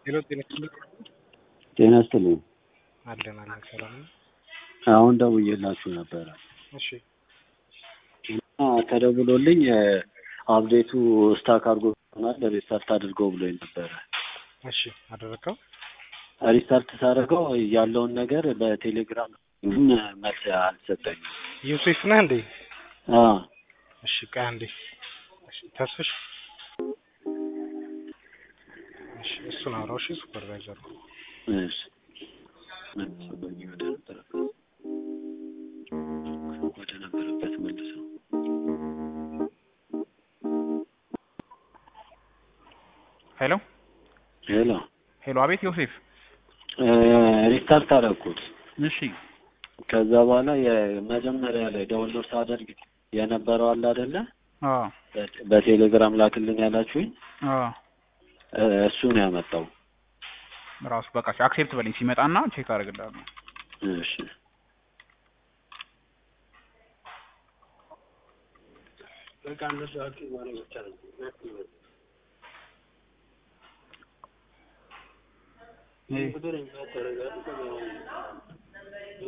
ሄሎ ጤና ይስጥልኝ። ጤና ይስጥልኝ። አለን አለን ሰላም ነው። አሁን ደውዬላችሁ ነበረ እሺ እና ተደውሎልኝ አፕዴቱ ስታክ አድርጎ ሆናል ሪስታርት አድርገው ብሎኝ ነበረ። እሺ አደረገው። ሪስታርት ሳደርገው ያለውን ነገር በቴሌግራም ግን መልስ አልሰጠኝም። ዮሴፍ ነህ እንዴ? አዎ እሺ ቆይ አንዴ። እሺ ተስፍሽ እሺ እሱን አውራው። እሺ ሱፐርቫይዘሩ እሺ መልሶልኝ ወደ ነበረበት ወደ ነበረበት መልሰው ሄሎ ሄሎ ሄሎ፣ አቤት ዮሴፍ። ሪስታርት አደረኩት። እሺ ከዛ በኋላ የመጀመሪያ ላይ ዳውንሎድ ሳደርግ የነበረው አለ አይደለ? አዎ በቴሌግራም ላክልን ያላችሁኝ አዎ፣ እሱ ነው ያመጣው። ራሱ በቃ አክሴፕት በለኝ ሲመጣና ቼክ አደርግልሃለሁ። እሺ